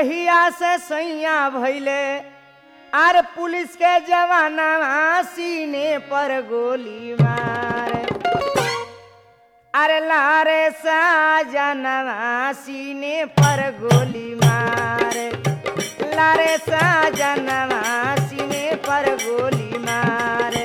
जहिया से सैया भैले आर पुलिस के जवाना सीने पर गोली मारे अरे लारे साजनवा सीने पर गोली मारे लारे साजनवा सीने पर गोली मारे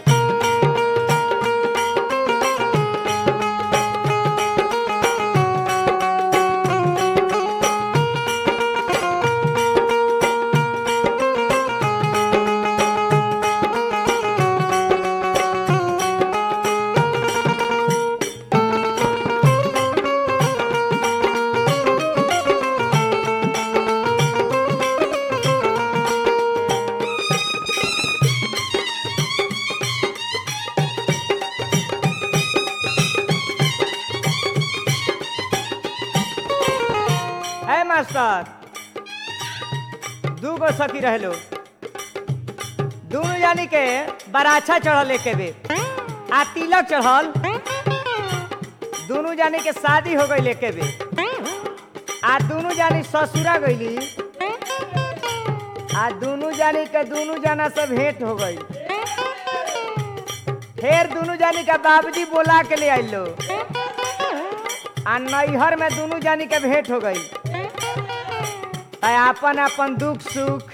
है मास्टर दू गो सखी रहलो दोनों जानी के बराछा चढ़ल एके बे आ तिलक चढ़ल दोनों जानी के शादी हो गई एके बे आ दोनों जानी ससुरा गईली आ दोनों जानी के दोनों जाना से भेंट हो गई फिर दोनों जानी के बाबूजी बोला के ले आइलो आ नैहर में दोनों जानी के भेंट हो गई आ अपन अपन दुख सुख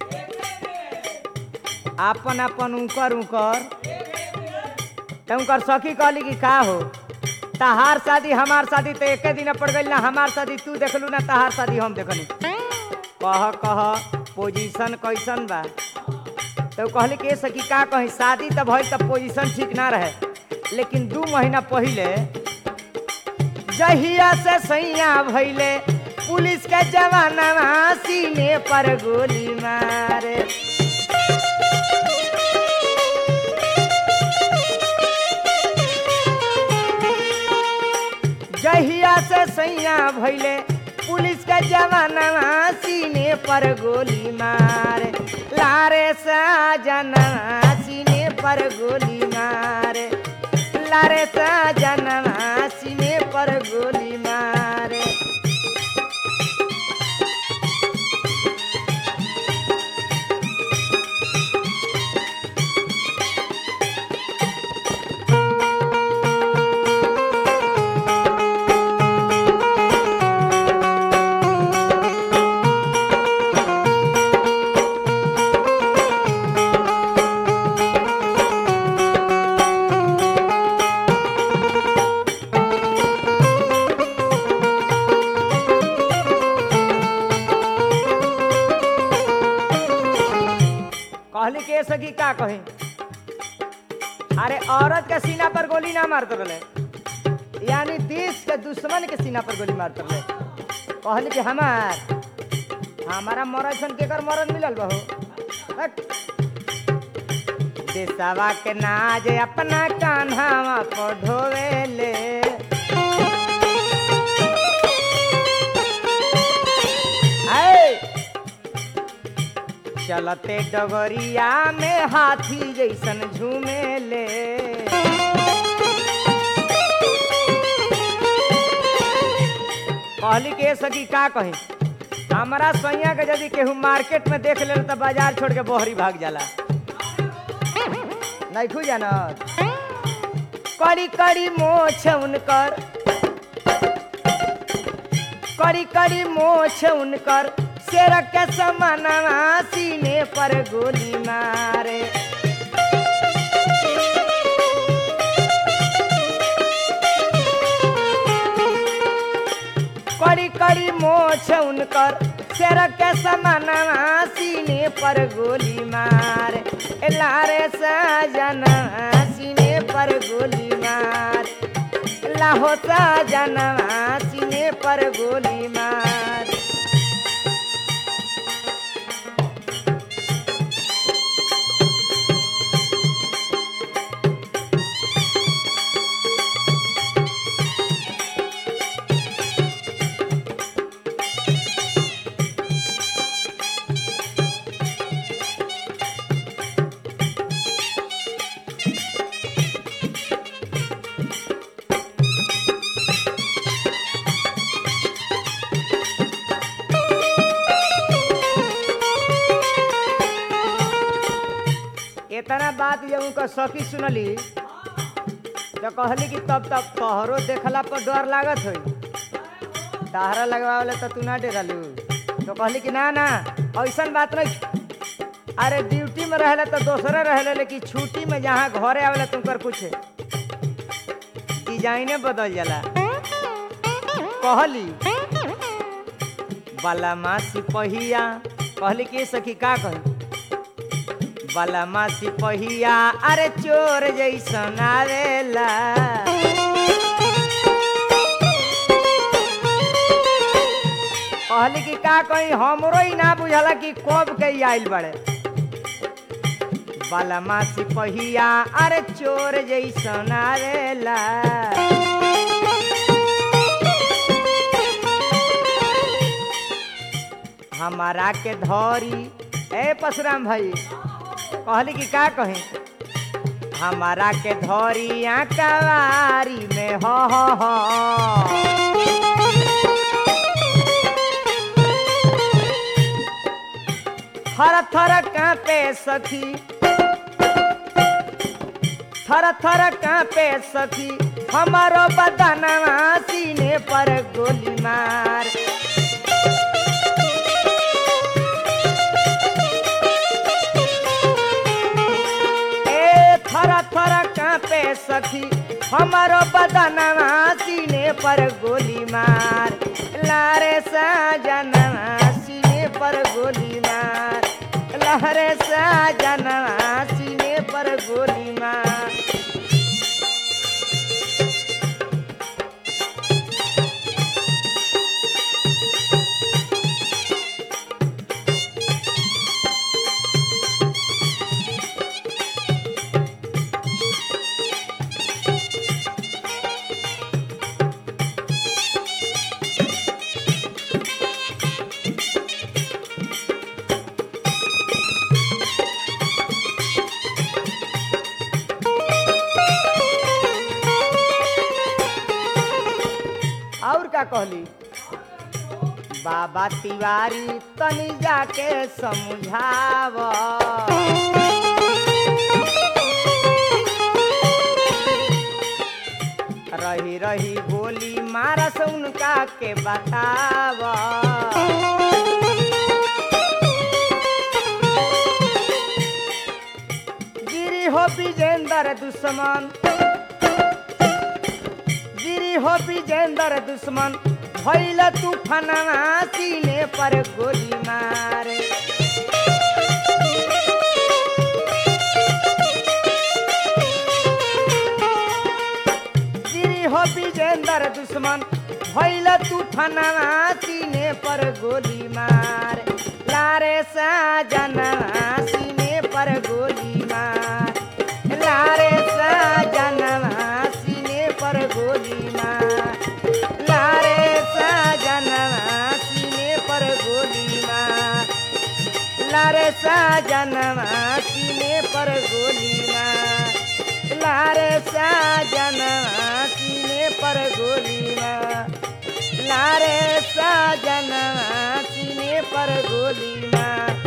अपन अपन उकर उकर तो उनकर सखी कहली कि का हो तहार शादी हमार शादी तो एके दिन पड़ गई ना हमार शादी तू देखलू ना तहार शादी हम देखनी कह कह पोजीशन कैसन बा तो कहली कि ए सखी का कही शादी तो भइल तब पोजीशन ठीक ना रहे लेकिन दू महीना पहिले जहिया से सैया भैले पुलिस के जवाना सीने पर गोली मारे जहिया से सैया भैले पुलिस के जवाना सीने पर गोली मारे लारे साजना सीने पर गोली मारे लारे साजना सीने पर गोली मारे कहली के सकी का कही अरे औरत के सीना पर गोली ना मारत रहे यानी देश के दुश्मन के सीना पर गोली मारत रहे कहली कि हमार हमारा मरद सन केकर मरद मिलल बहू हट। देशवा के नाज अपना कान्हा पर ढोवेले ऐ चलते डगरिया में हाथी जैसन झूमेले कहली के सकी का कही हमारा सैया के यदि केहू मार्केट में देख ले तो बाजार छोड़ के बहरी भाग जाला नहीं खू जाना कड़ी कड़ी मोछ उनकर कड़ी कड़ी मोछ उनकर शेर के समानवा सीने पर गोली मारे कड़ी कड़ी मोछ उनकर शेर के समानवा सीने पर गोली मारे ए लारे सजना सीने पर गोली मार लाहो सजनवा सीने पर गोली मार इतना बात जब उनका सखी सुनली तो कहली कि तब तब तोहरो देखला पर डर लागत होई ताहरा लगवावले तो तू ना डरलू तो कहली कि ना ना ऐसन बात नहीं अरे ड्यूटी में रहले तो दोसरे रहले लेकिन छुट्टी में जहाँ घरे आवेला तुमकर कुछ डिजाइने बदल जाला कहली बालामा सिपहिया कहली कि सखी का कही बालामा सिपहिया अरे चोर जैसन आवेला कहली कि का कही हमरो ही ना बुझला कि कब के ई आइल बड़े बालामा सिपहिया अरे चोर जैसन आवेला हमारा के धरी ए परशुराम भाई कहली कि का कही हमारा के धरी कवारी में हो हो हो थर थर कांपे सखी थर थर कांपे सखी हमारो बदनवा सीने पर गोली मार ए थर थर कांपे सखी हमारो बदनवा सीने पर गोली मार लारे साजनवा सीने पर गोली मार लहरे साजनवा सीने पर गोली मार और का कहली बाबा तिवारी तनी जाके समझाव रही रही गोली मारस उनका के बताव गिरी हो विजेंद्र दुश्मन गिरी हो विजेंद्र दुश्मन भैल तूफानवा सीने पर गोली मारे गिरी हो विजेंद्र दुश्मन भैल तूफानवा सीने पर गोली मार लारे साजनवा सीने पर गोली मार लारे साजनवा सीने पर गोली मार लारे साजनवा सीने पर गोली मार लारे साजनवा सीने पर गोली मार लारे साजनवा सीने पर गोली मार लारे साजनवा सीने पर गोली मार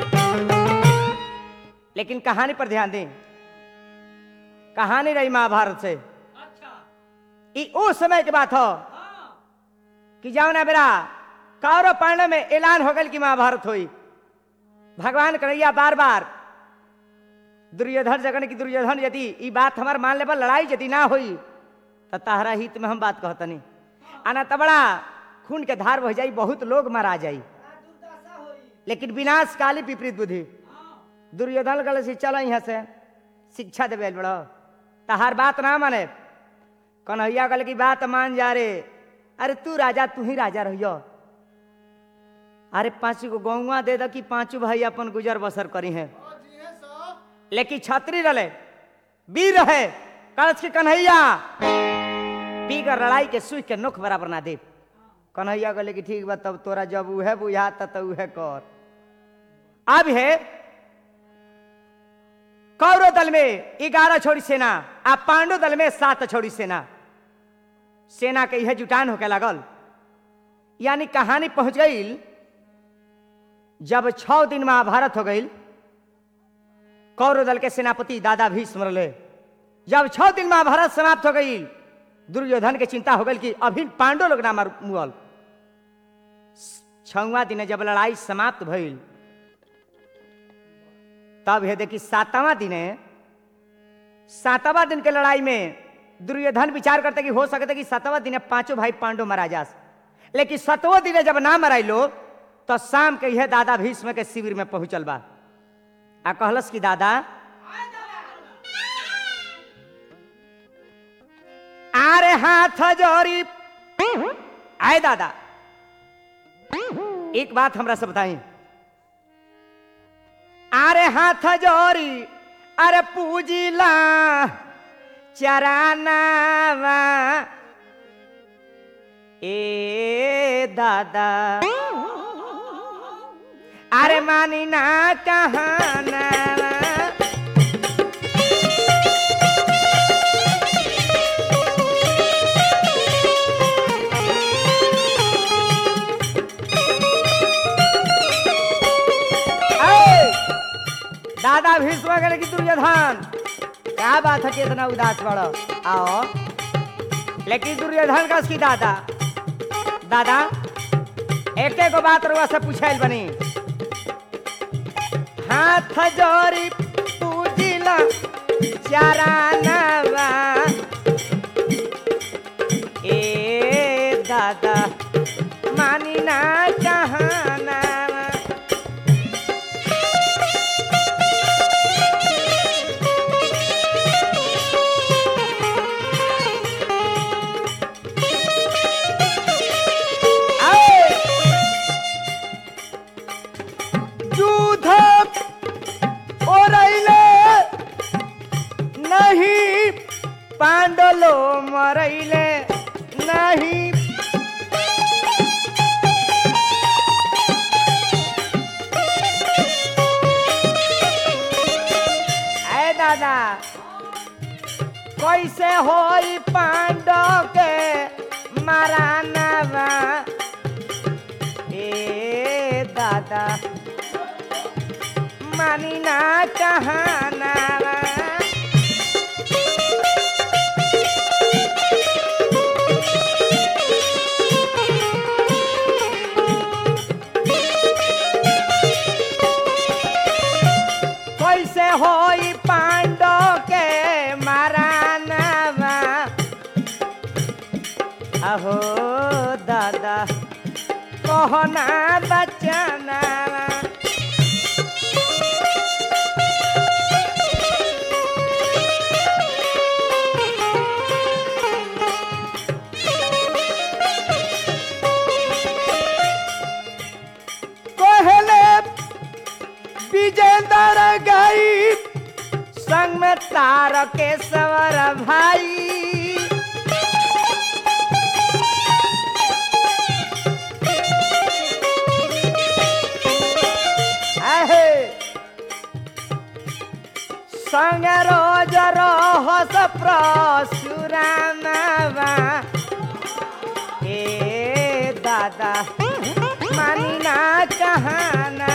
लेकिन कहानी पर ध्यान दें कहानी रही महाभारत से ई उस समय की बात हो कि जाओ ना बेरा कौरव पांडव में ऐलान हो गल कि महाभारत हुई भगवान कन्हैया बार बार दुर्योधन जगन की दुर्योधन यदि ई बात हमार मान लेबल लड़ाई यदि ना हुई तो ताहरा हित में हम बात कहतनी आना तो बड़ा खून के धार बह जाई बहुत लोग मारा जाई लेकिन विनाश काली विपरीत बुद्धि दुर्योधन गल से चलो यहाँ से शिक्षा देवे बड़ो तहार बात ना माने कन्हैया गल की बात मान जा रे अरे तू राजा तू ही राजा रहियो अरे पांच गो गौवा दे द कि पांचों भाई अपन गुजर बसर करी हैं लेकिन छतरी रले वीर रहे कलश के कन्हैया पी कर लड़ाई के सुई के नोख बराबर ना दे कन्हैया कहले कि ठीक बा तब तोरा जब उहे बुझाता तो उहे कर अब है कौरव दल में ग्यारह छोड़ी सेना आ पांडु दल में सात छोड़ी सेना सेना के यह जुटान होके लगल यानी कहानी पहुंच गई जब छह दिन महाभारत हो गई कौरव दल के सेनापति दादा भीष्म रहे जब छह दिन महाभारत समाप्त हो गई दुर्योधन के चिंता हो गई कि अभी पांडव लोग ना मार मुअल छवा दिन जब लड़ाई समाप्त भइल तब हे देखी सातवां दिने सातवां दिन के लड़ाई में दुर्योधन विचार करते कि हो सकते कि सातवां दिन पांचों भाई पांडव मारा जास लेकिन सतवो दिन जब ना मराई लो तो शाम के यह दादा भीष्म के शिविर में पहुंचल बा आ कहलस कि दादा आरे हाथ जोरी आए दादा एक बात हमरा से बताई अरे हाथ जोरी अरे पूजिला चरानावा ए दादा अरे मानी ना कहाना ऐ, दादा भीष्म गए कि दुर्योधन क्या बात है कि इतना उदास बड़ो आओ लेकिन दुर्योधन का उसकी दादा दादा एक एक बात रुआ से पूछल बनी हाथ जोरी पूजिला चरानवा ए दादा मानी ना कहाना आए! दूध ओरैले नहीं पांडलो मरैले नहीं ऐ दादा कैसे होई पांडव के मारानवा ए दादा मानी ना कहाना कैसे होई पांडव के मारानवा अहो दादा कहना बचना कहले विजेंद्र गई संग में तार के सवर भाई आहे संग रोज रहस प्रसुरामवा ए दादा मानी ना कहाना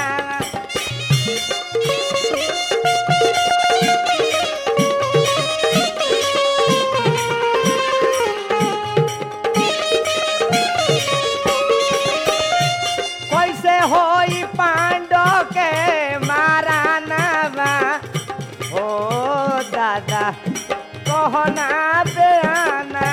कैसे होई पांडव के मारानवा हो दादा कहना बयाना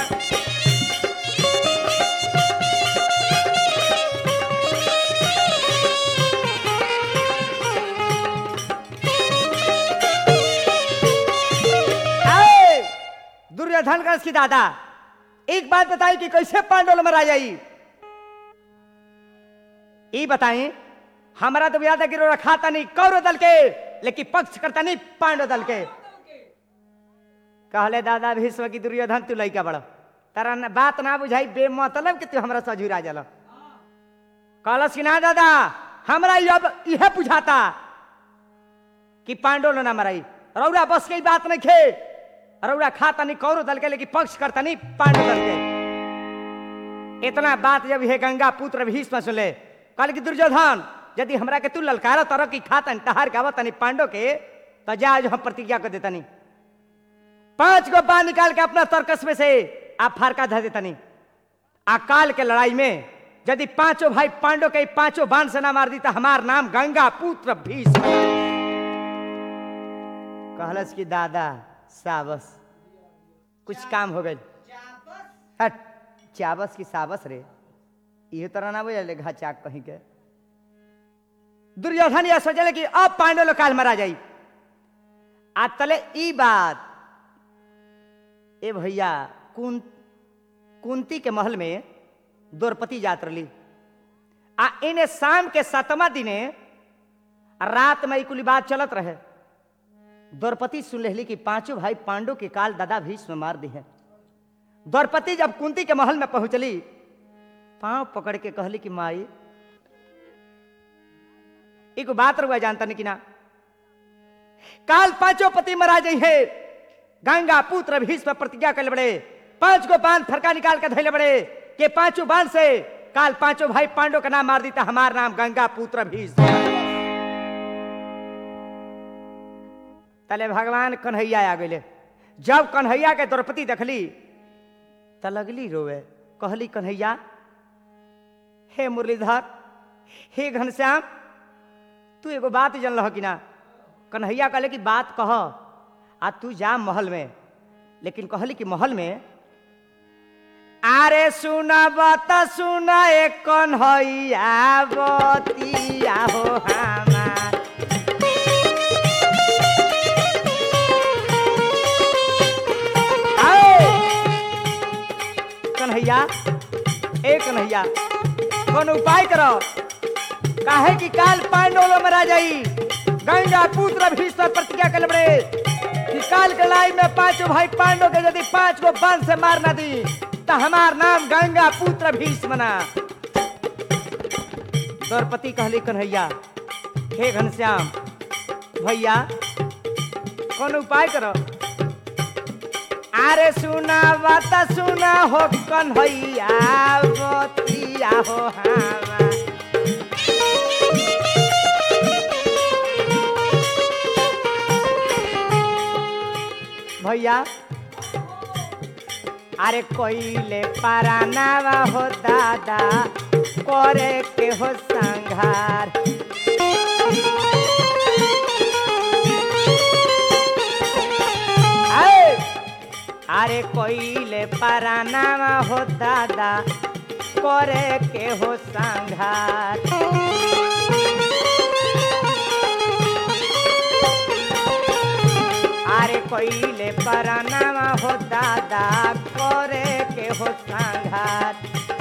आए, दुर्योधन का उसकी दादा एक बात बताई कि कैसे पांडव मरा जाई ई बताई हमारा तो याद है कि रोरा खाता नहीं कौरव दल के लेकिन पक्ष करता नहीं पांडव दल के कहले दादा भीष्म की दुर्योधन तू लइका बड़ तारा न- बात ना बुझाई बेमतलब कि तू हमरा सजुरा जल कहलस कि ना दादा हमरा ई अब इहे बुझाता कि पांडव लो ना मराई रौरा बस के ई बात नहीं खे रौरा खाता नहीं कौरव दल के लेकिन पक्ष करता नहीं पांडव दल के इतना बात जब हे गंगा पुत्र भीष्म सुनले कहल कि दुर्योधन यदि हमरा के तू ललकारा तरह की खातन तहार के आवत नहीं पांडव के तो जा आज हम प्रतिज्ञा कर देता नहीं पांच गो बाण निकाल के अपना तर्कस में से आप फारका धर देता नहीं अकाल के लड़ाई में यदि पांचों भाई पांडव के पांचों बाण से ना मार दी तो हमार नाम गंगा पुत्र भीष्म कहलस कि दादा सावस कुछ काम हो गए हट चावस की सावस रे ये तरह ना बुझे घा चाक कहीं के दुर्योधन यह सोचले कि अब पांडव लोग काल मरा जाई आ तले ई बात ए भैया कुन कुंती के महल में द्रौपदी जात रही आ इन्हें शाम के सातवा दिने रात में ई कुली बात चलत रहे द्रौपदी सुन लेली कि पांचों भाई पांडव के काल दादा भीष्म मार दी है द्रौपदी जब कुंती के महल में पहुंचली पांव पकड़ के कहली कि माई एक बात रुआ जानता नहीं कि ना काल पांचों पति मरा जाइ है गंगा पुत्र भीष्म प्रतिज्ञा कर बड़े पांच गो बांध फरका निकाल के धैले बड़े के पांचों बांध से काल पांचों भाई पांडव का नाम मार दी था हमार नाम गंगा पुत्र भीष्म तले भगवान कन्हैया आ गए जब कन्हैया के द्रौपदी देखली त लगली रोवे कहली कन्हैया हे मुरलीधर हे घनश्याम तू एगो बात जन रह कि ना कन्हैया कहले कि बात कह आ तू जा महल में लेकिन कहली कि महल में आरे सुनब त सुन एक कन्हैया बतिया हो हमार आए! कन्हैया ए कन्हैया कौन उपाय करो काहे कि काल पांडव मरा जाई गंगा पुत्र भीष्म प्रतिज्ञा कर बड़े कि काल के लड़ाई में पांचों भाई पांडव के यदि पांच को बांध से मार ना दी तो हमार नाम गंगा पुत्र भीष्म ना द्रौपदी कहली कन्हैया हे घनश्याम भैया कौन उपाय करो अरे सुना बात सुना हो कन्हैया बतिया हो हमार भैया अरे कोइले पारानावा हो दादा करे के हो संघार आए! अरे कोइले पारानावा हो दादा करे के हो संघार আরে কইলে পারানামা হো দাদা করে কে হো সাংঘাত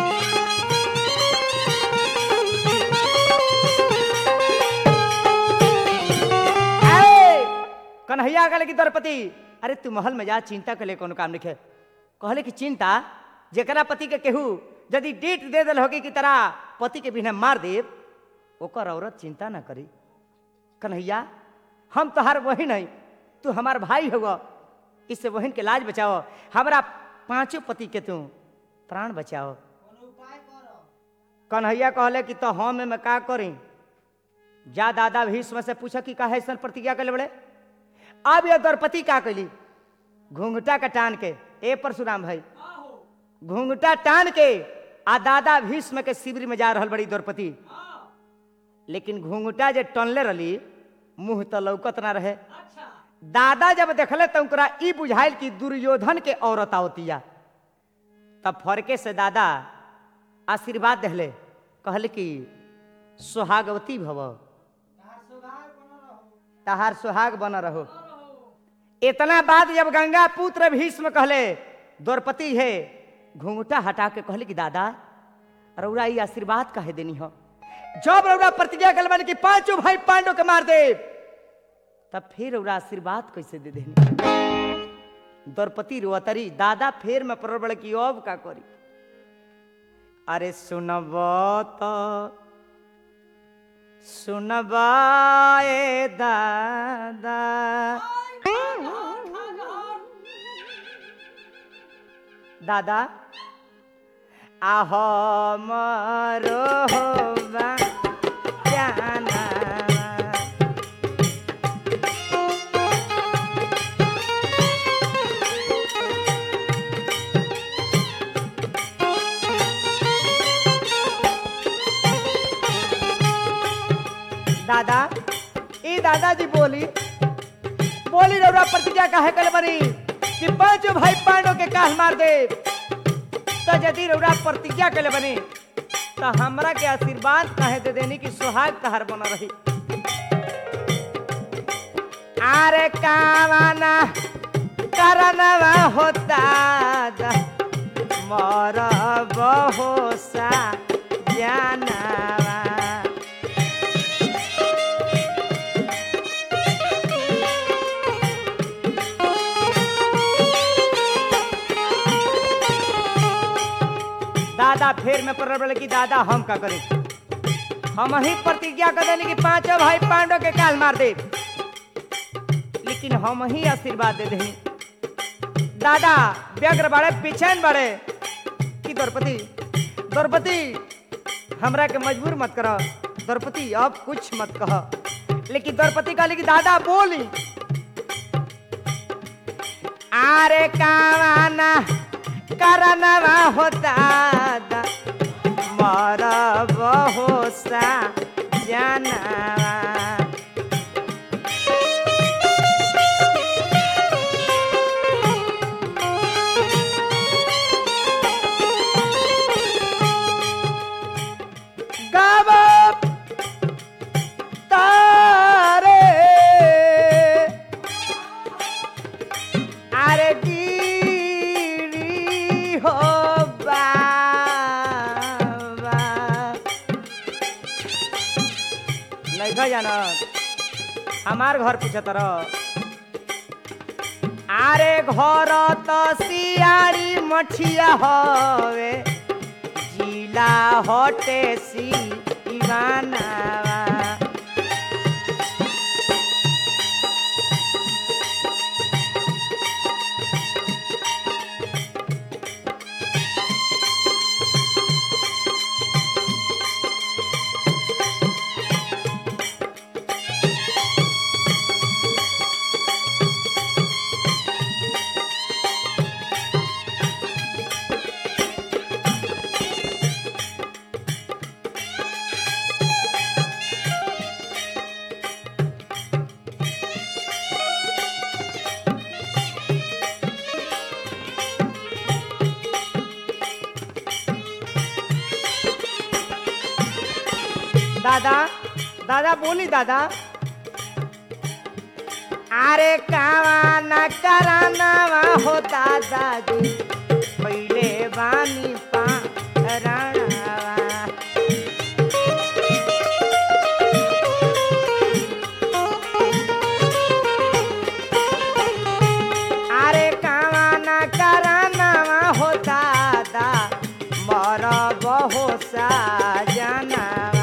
ए, कन्हैया कहले कि द्रौपदी अरे तू महल में जा चिंता के लिए कोनो काम नहीं कहले कि चिंता जेकरा पति के केहू यदि डेट दे दिल होगी कि तेरा पति के बिना मार देव ओकर औरत चिंता ना करी कन्हैया हम तोहार वही नहीं तू हमार भाई होगा इससे बहन के लाज बचाओ हमारा पांचों पति के तू प्राण बचाओ कन्हैया कहले कि तो हम में का करी जा दादा भीष्म से पूछा कि काहे ऐसा प्रतिज्ञा कर बड़े अब यह द्रौपदी का कैली घूंघटा का टान के ए परशुराम भाई घूंघटा टान के आ दादा भीष्म के शिविर में जा रहल बड़ी द्रौपदी लेकिन घूंघटा जे टनले रही मुंह तो लौकत ना रहे दादा जब देखले तो उनकरा ई बुझाइल कि दुर्योधन के औरत आवतिया तब फरके से दादा आशीर्वाद दहले कहले कि सुहागवती भव तहार सुहाग बन रहो इतना बात जब गंगा पुत्र भीष्म कहले द्रौपदी है घूंघटा हटा के कहले कि दादा रौरा ई आशीर्वाद काहे देनी हो जब रौरा प्रतिज्ञा कर बन कि पांचों भाई पांडव के मार दे तब फिर रौरा आशीर्वाद कैसे दे देनी द्रौपदी रोतरी दादा फेर में पड़ल बड़े कि अब का करी अरे सुनब तो सुनब ए दादा दादा आह मरो जाना दादा ई दादाजी बोली बोली रौरा प्रतिज्ञा काहे कल बनी कि पांचों भाई पांडव के काल मार दे तो यदि रौरा प्रतिज्ञा कल बनी तो हमरा के आशीर्वाद काहे दे देनी कि सुहाग तहार बना रही अरे कावाना करनवा होता दा मोर बहुसा जानवा दादा फेर में पड़ल बोले कि दादा हम का करें हम ही प्रतिज्ञा कर देनी कि पांचों भाई पांडव के काल मार दे लेकिन हम ही आशीर्वाद दे देनी दादा व्यग्र बड़े पीछे बड़े कि द्रौपदी द्रौपदी हमरा के मजबूर मत करो द्रौपदी अब कुछ मत कह लेकिन द्रौपदी कहली कि दादा बोली आरे कावाना करनवा होता दा मर बहुसा जानवा गावा तारे अरे गिरी हो बाबा नहीं खा जाना हमार घर पूछत रह आरे घर तो सियारी मछिया हवे जिला हटे सी इवानावा दादा दादा बोली दादा अरे कावा न करानावा हो दादाजी पहले बानी पा राणावा अरे कावा न करानावा हो दादा मर बहुसा जनावा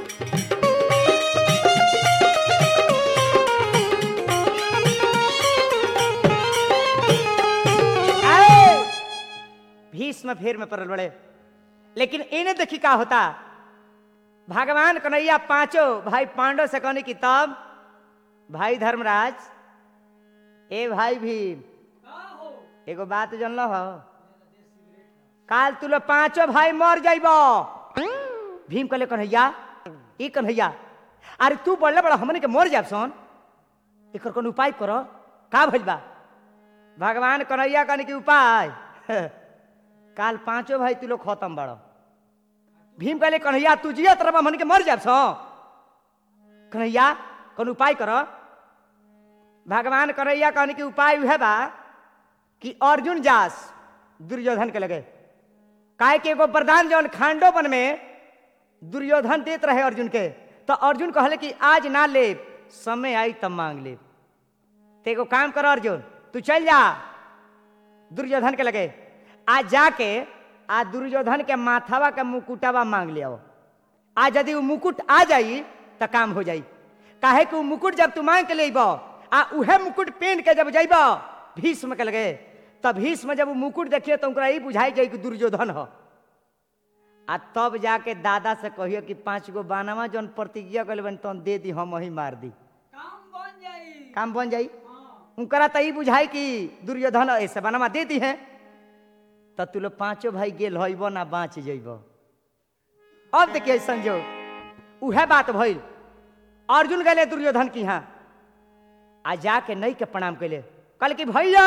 आए! भीष्म फेर में पड़ल बड़े लेकिन इन्हें देखी का होता भगवान कन्हैया पांचों भाई पांडव से कहने की तब भाई धर्मराज ए भाई भीम एगो बात जानल हो काल तू लोग पांचों भाई मर जाइब भीम कहले कन्हैया ई कन्हैया अरे तू बड़े बड़ा हमने के मर जाब सन एकर कोनो उपाय करो का भइल बा भगवान कन्हैया कहने की उपाय काल पांचों भाई तू लोग खत्म बड़ो भीम कहले कन्हैया तू जियत रह हमन के मर जाब सो कन्हैया कौन उपाय करो भगवान कन्हैया कहने की उपाय उहे बा कि अर्जुन जास दुर्योधन के लगे काहे के एगो वरदान जौन खांडोपन में दुर्योधन देत रहे अर्जुन के तो अर्जुन कहले कि आज ना ले समय आई तब मांग ले तो एगो काम कर अर्जुन तू चल जा दुर्योधन के लगे आज जाके आ दुर्योधन के माथावा के मुकुटावा मांग लिया आज यदि वो मुकुट आ जाई तो काम हो जाई काहे कि वो मुकुट जब तू मांग के लेब आ उहे मुकुट पहन के जब जइब भीष्म के लगे तब भीष्म जब वो मुकुट देखिए तो ओकरा ई बुझाई जाई कि दुर्योधन हो आ तब जाके दादा से कहियो कि पांच गो बानवा जौन प्रतिज्ञा कल बन तौन दे दी हम वही मार दी काम बन जाई काम बन जाई हाँ उनकरा तो ई बुझाई कि दुर्योधन ऐसे बानवा दे दी है तो तू लोग पांचों भाई गेल हईब ना बाँच जइब अब देखिए संजोग उहे बात भइल अर्जुन गए दुर्योधन की यहाँ आ जाके नहीं के प्रणाम कैले कल की भैया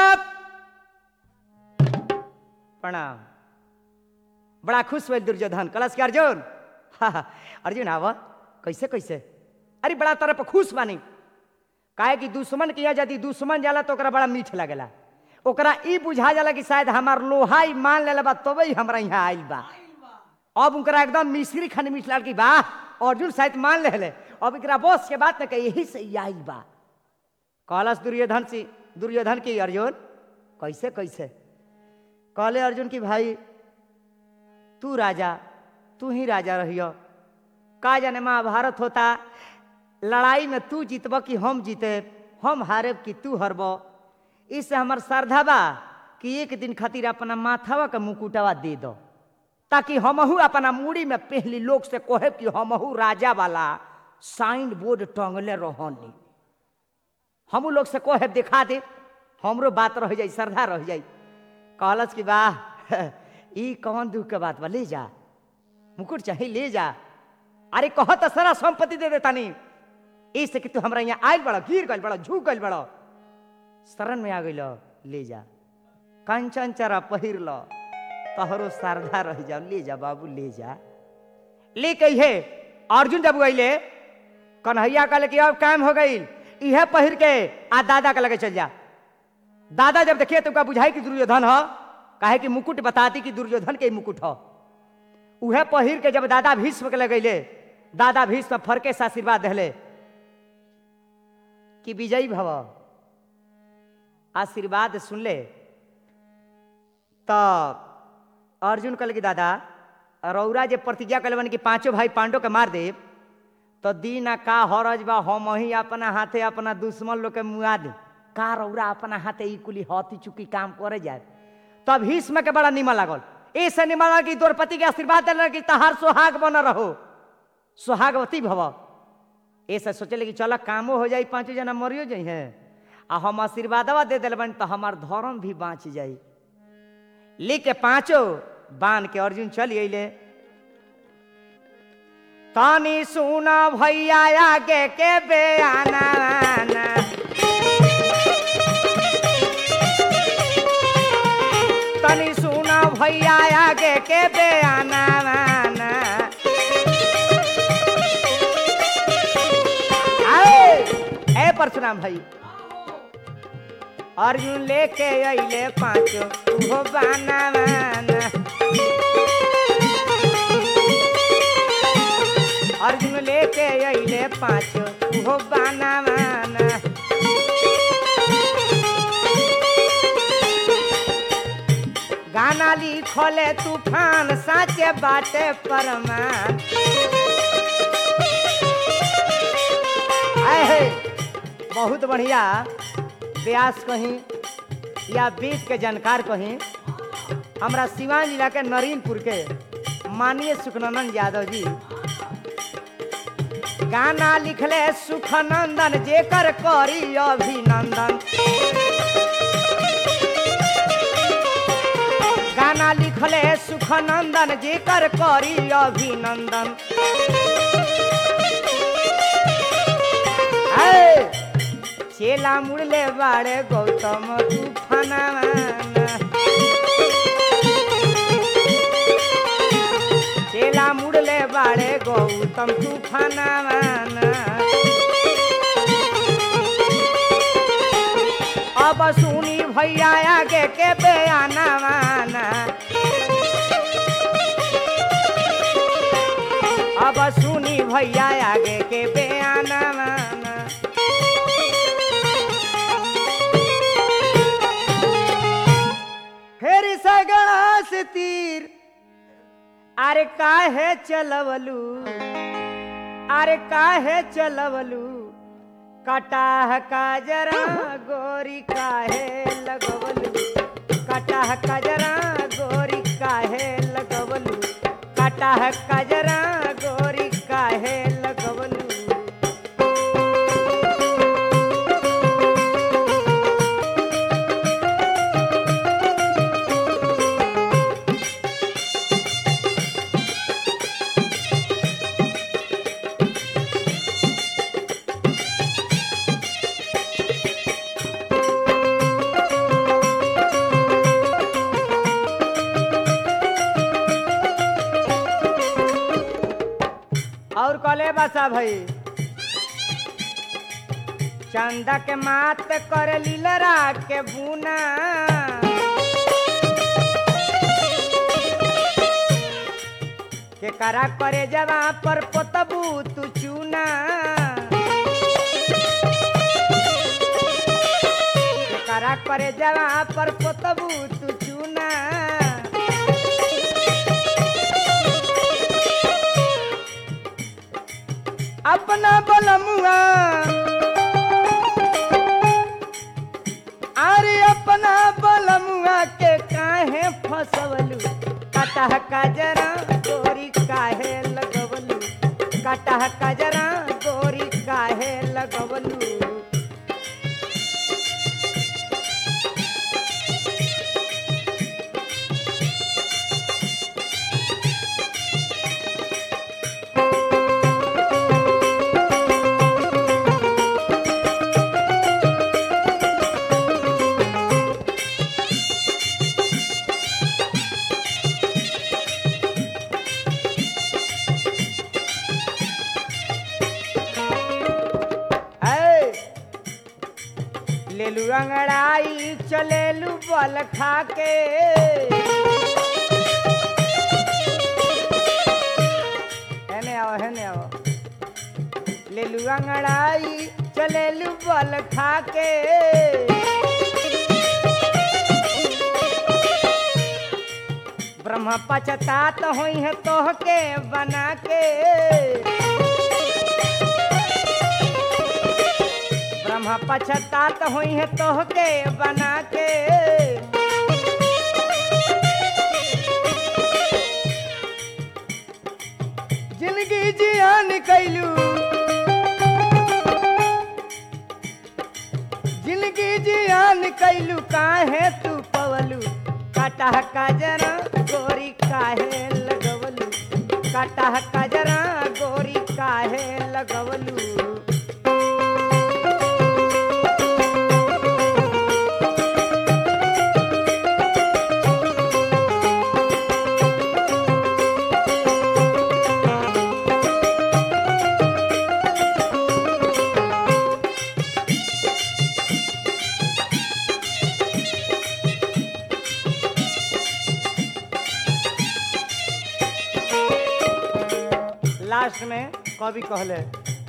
प्रणाम बड़ा खुश हुए दुर्योधन कलश के अर्जुन हा, हा, अर्जुन आवा कैसे कैसे अरे बड़ा तरह पर खुश बानी काहे कि दुश्मन के यहाँ यदि दुश्मन जाला तो ओकरा बड़ा मीठ लगेला ओकरा ई बुझा जाला कि शायद हमार लोहा ही मान लेला बा तबे ही हमरा यहाँ आइल बा अब उनकरा एकदम मिश्री खन मीठ लाल की वाह अर्जुन शायद मान ले अब एकरा बस के बात न कही यही से ई आइल बा कहलस दुर्योधन से दुर्योधन की अर्जुन कैसे कैसे कहले अर्जुन की भाई तू राजा तू ही राजा रहियो का जाने महाभारत होता लड़ाई में तू जीतब कि हम जीते हम हारेब कि तू हरब इससे हमर श्रद्धा बा कि एक दिन खातिर अपना माथावा के मुकुटवा दे दो ताकि हमहू अपना मूड़ी में पहली लोग से कहे कि हमहू राजा वाला साइन बोर्ड टंगले रहनी हमू लोग से कहे दिखा दे हमरो बात रह जाई श्रद्धा रह जाई कहलस कि वाह ई कौन दुख के बात बा ले जा मुकुट चाहे ले जा अरे कह तो सारा संपत्ति दे देता नहीं इससे कि तू हमरा यहाँ आयल बड़ा गिर गल बड़ा झुक गल बड़ा शरण में आ गई ले जा कंचन चरा पहिर लो तहरो श्रद्धा रह जा ले जा बाबू ले जा ले कहिए अर्जुन जब गईले कन्हैया कहले कि अब काम हो गई इहे पहिर के आ दादा के लगे चल जा दादा जब देखिए तो का बुझाई कि दुर्योधन हो काहे कि मुकुट बताती कि दुर्योधन के मुकुट हो उहे पहिर के जब दादा भीष्म के लगैले दादा भीष्म फरके से आशीर्वाद दिले कि विजयी भव आशीर्वाद सुन ले तो अर्जुन कहल कि दादा रौरा जे प्रतिज्ञा कल बन कि पांचों भाई पांडव के मार देव तो दीन का हरज बा हम ही अपना हाथे अपना दुश्मन लोग के मुआ दे का रौरा अपना हाथे ई कुली हती चुकी काम करे जाए तब भीष्म के बड़ा निमन लागल ऐसे निमन लागल कि द्रौपदी के आशीर्वाद दिल कि तहार सुहाग बन रहो सुहागवती भव ऐसे सोचले कि चल कामो हो जाई पांचों जना मरियो जाइ हैं आ हम आशीर्वादवा दे दिल बन तो हमार धर्म भी बाँच जाई लिख के पांचों बांध के अर्जुन चल अले तानी सुना भैया आगे के बेआना तनी सुना भैया आगे के बेआना ए परशुराम भाई अर्जुन लेके अइले पाँचो उहो बाना माना अर्जुन लेके अइले पाँचो उहो बाना माना गाना लिखले तूफान साचे बाटे परमान आए हे, बहुत बढ़िया व्यास कहीं या वेद के जानकार कहीं हमरा सिवान जिला के नरीनपुर के माननीय सुखनंदन यादव जी गाना लिखले सुखनंदन जेकर करी अभिनंदन गाना लिखले सुखनंदन जेकर करी अभिनंदन ऐ, चेला मुड़ले बाड़े गौतम तूफाना चेला मुड़ले बाड़े गौतम तूफाना अब सुनी भैया आगे के बयाना माना अब सुनी भैया आगे के बयाना माना फिर सगड़ा से तीर अरे काहे चलवलू अरे काहे चलवलू कटाह काजरा गोरी काहे लगवलू कटाह काजरा गोरी काहे लगवलू कटाह काजरा गोरी काहे लगवलू ए बसा भाई चंदा के मात कर लीलरा के बुना के करा करे जवा पर पोतबू तू चूना के करा करे जवा पर पोतबू तू चूना अपना बलमुआ अरे अपना बलमुआ के काहे फसवलू कटह कजरा गोरी काहे लगवलू कटह कजरा गोरी काहे लगवलू है लेलू अंगड़ाई चलेलू बल खा के हेने आओ हेने आओ लेलू अंगड़ाई चलेलू बल खा के ब्रह्म पचतात होई है तोह के बना के ब्रह्म पछतात हुई है तोहके बना के जिंदगी जियान कैलू जिंदगी जियान कैलू काहे तू पवलू कटह कजरा गोरी काहे लगवलू कटह कजरा गोरी काहे लगवलू लास्ट में कवि कहले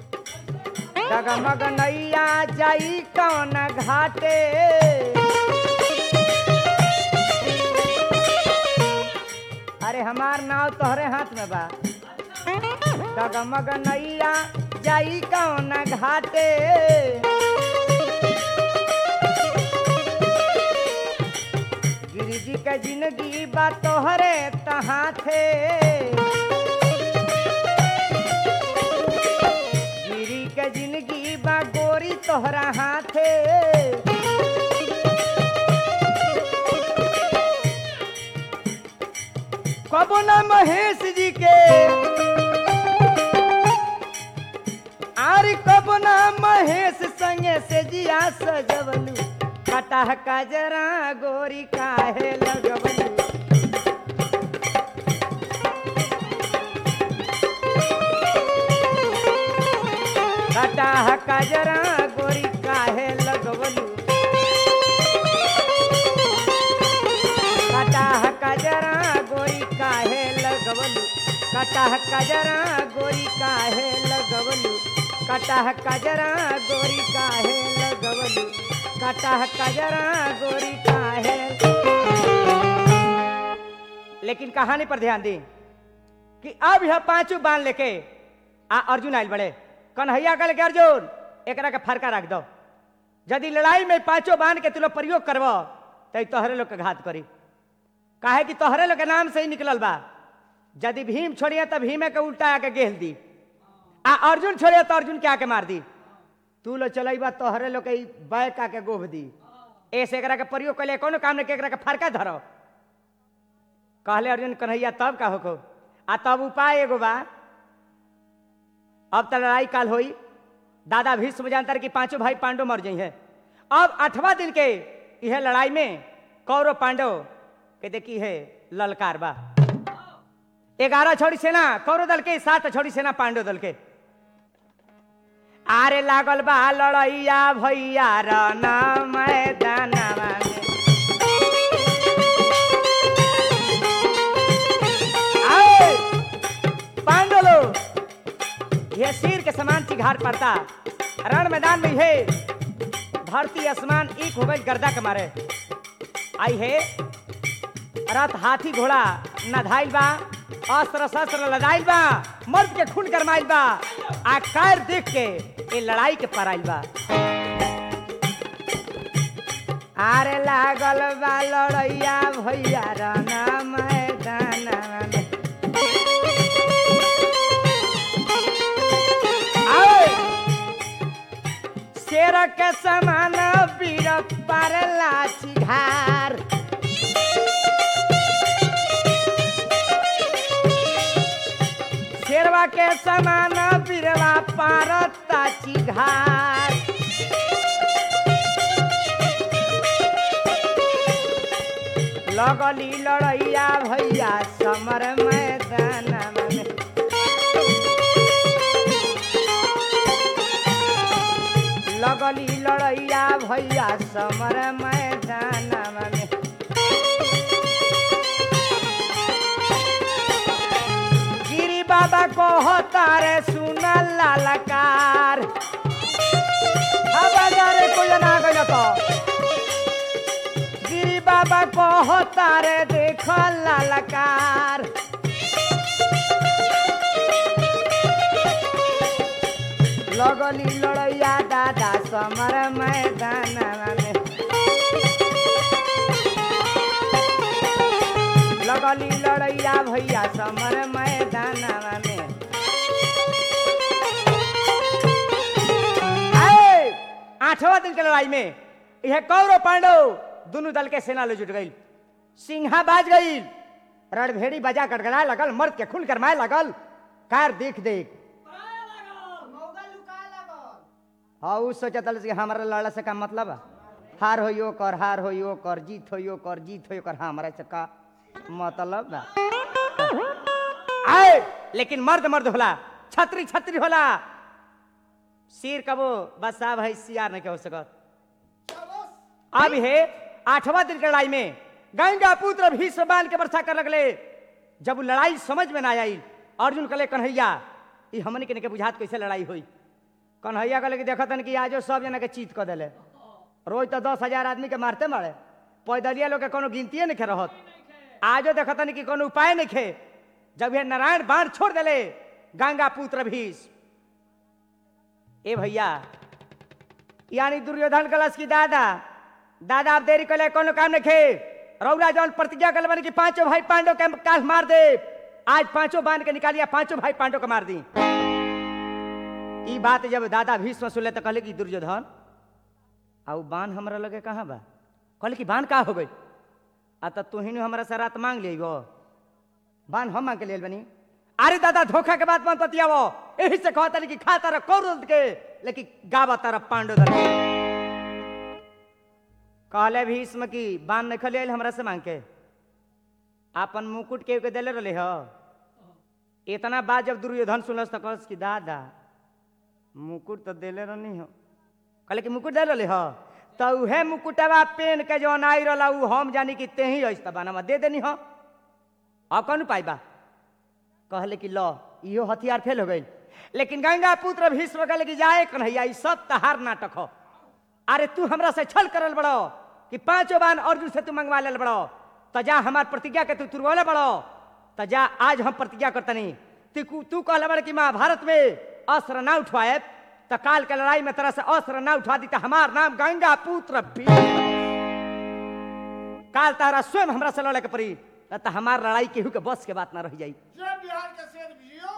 डगमग नैया जाई कौन घाटे अरे हमार नाव तोहरे हाथ में बा डगमग नैया जाई कौन घाटे गिरिजी के जिंदगी बा तोहरे तहाँ थे गिरी के जिंदगी बा गोरी तोहरा हाथे कबो ना महेश जी के आरी कबो ना महेश संगे से जिया सजवलू कटह कजरा गोरी काहे लगवलू कटाह कजरा गोरी काहे लगवलू कटाह कजरा गोरी काहे लगवलू कटाह कजरा गोरी काहे लगवलू कटाह कजरा गोरी काहे लगवलू कटाह कजरा गोरी काहे लेकिन कहानी पर ध्यान दी कि अब यह पांचों बांध लेके आ अर्जुन आयल बड़े कन्हैया कल के अर्जुन एकरा के फरका रख दो यदि लड़ाई में पांचों बांध के तू लोग प्रयोग करब तो तोहरे लोग के घात करी काहे कि तोहरे लोग के नाम से ही निकलल बा यदि भीम छोड़िए तो भीमे के उल्टा आके गेल दी आ अर्जुन छोड़िए तो अर्जुन के आके मार दी तू लोग चलेबा तोहरे लोग के ई बैक आके गोभ दी ऐसे एकरा के प्रयोग कैले कोनो काम नहीं के एकरा के फरका धरो कहले अर्जुन कन्हैया तब का होको आ तब उपाय एगो बा अब तो लड़ाई काल होई दादा भीष्म जानतर कि पांचों भाई पांडव मर जाइ हैं अब आठवां दिन के यह लड़ाई में कौरव पांडव के देखी है ललकार बा ग्यारह छोड़ी सेना कौरव दल के सात छोड़ी सेना पांडव दल के आरे लागल बा लड़ैया भैया रन मैदानवा में आए, पांडवलो ये सिर के समान चिघार पड़ता रण मैदान में है धरती आसमान एक हो गई गर्दा के मारे आई है रथ हाथी घोड़ा नधाइल बा अस्त्र शस्त्र लदाइल बा मर्द के खून गरमाइल बा आ कार देख के ये लड़ाई के पराइल बा आरे लागल बा लड़ैया भैया राना मैदान में आए, शेर के समान वीर परला चिघार शेरवा के समान बीरवा पारता चिघार लगली लड़ैया भैया समर मैदान में लगली लड़ैया भैया समर मैदान में गिरी बाबा को तारे सुना लालकार हवादारे को जना गयो तो गिरी बाबा को तारे देख लालकार लगली लड़ैया दादा समर मैदान में लगली लड़ैया भैया समर मैदान में आए, आठवां दिन के लड़ाई में यह कौरव पांडव दोनों दल के सेना ले जुट गई सिंहा बाज गई रणभेड़ी बजा गड़गड़ा लगल मर्द के खून करमाए लगल कार देख देख हाँ उ सोचतल कि हमारा लड़ा से का मतलब है? हार हो यो कर हार हो यो कर जीत हो यो कर जीत हो यो कर हाँ, हमारा से का मतलब बा आए लेकिन मर्द मर्द होला छतरी छतरी होला सिर कबो बसा भाई सियार नहीं कह सकत अब है आठवां दिन की लड़ाई में गंगा पुत्र भीष्म बाण के वर्षा कर लगले जब उ लड़ाई समझ में ना आई अर्जुन कले कन्हैया ई हमनी के नहीं बुझात कैसे लड़ाई हुई कन्हैया कहले कि देखतन कि आजो सब जना के चीत कर देले रोज तो दस हजार आदमी के मारते मारे पैदलिया लोग के कोनो गिनतिए नहीं रहत आजो देखतन कि कोनो उपाय नहीं खे जब ये नारायण बाण छोड़ देले गंगा पुत्र भीष ए भैया यानी दुर्योधन कलश की दादा दादा आप देरी कले कोनो काम नहीं खे रौला जौन प्रतिज्ञा कल बनी कि पांचों भाई पांडव के काल मार दे आज पांचों बांध के निकालिया पांचों भाई पांडव को मार दी ई बात जब दादा भीष्म सुनले तो कहले कि दुर्योधन आउ बाण हमरा लगे कहाँ बा कहले कि बाण का हो गई आ तो तू ही हमरा से रात मांग ले बाण हम मांग के लेल बनी अरे दादा धोखा के बात मत बतियावो यही से कहता कि खा तारा कौरव के लेकिन गावा तारा पांडव दल के। कहले भीष्म की बाण नहीं खले हमरा से मांग के आपन मुकुट के के देले रहे हो इतना बात जब दुर्योधन सुनस तो कहस कि दादा मुकुट तो देले रहनी हो कहले कि मुकुट दे रहे हो तो उहे मुकुटवा पेन के जौन आई रहा उ हम जानी कि ते ही ऐसा बाना दे देनी हो अब कौन उपाय बा कहले कि लो इहो हथियार फेल हो गई लेकिन गंगा पुत्र भीष्म कहले कि जाए कन्हैया ई सब तहार नाटक हो अरे तू हमरा से छल करल बड़ो कि पांचों बान अर्जुन से तू मंगवा लेल बड़ो तो जा हमार प्रतिज्ञा के तू तुरवले बड़ो तो जा आज हम प्रतिज्ञा करतनी तू तू कहले बड़ कि महाभारत में अस्त्र ना उठवाए तो काल के लड़ाई में तरह से अस्त्र ना उठवा दी तो हमार नाम गंगा पुत्र भीष्म काल तारा स्वयं हमरा से लड़े के पड़ी न तो हमार लड़ाई केहू के बस के बात ना रह जाई जय बिहार के शेर जियो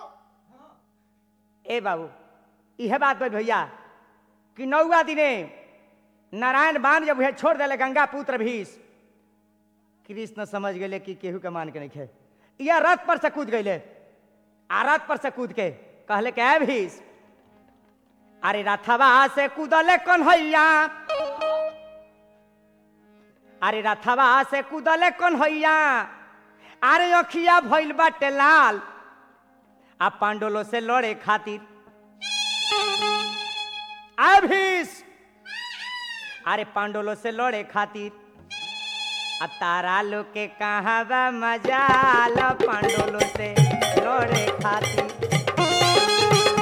ए बाबू इहे बात बा भैया कि नौवा दिने नारायण बाण जब उहे छोड़ दिले गंगा पुत्र भीष कृष्ण समझ गए कि केहू के मान के नहीं खे यह रथ पर से कूद गए आ रथ पर से कूद के कहले के "ए भीष अरे रथवा से कूदले कन्हैया अरे रथवा से कूदले कन्हैया अरे अखिया भइल बाटे लाल आ पांडोलो से लड़े खातिर आय भीष अरे पांडोलो से लड़े खातिर आ तारा लोग के कहाँ बा मजाल पांडोलो से लड़े खातिर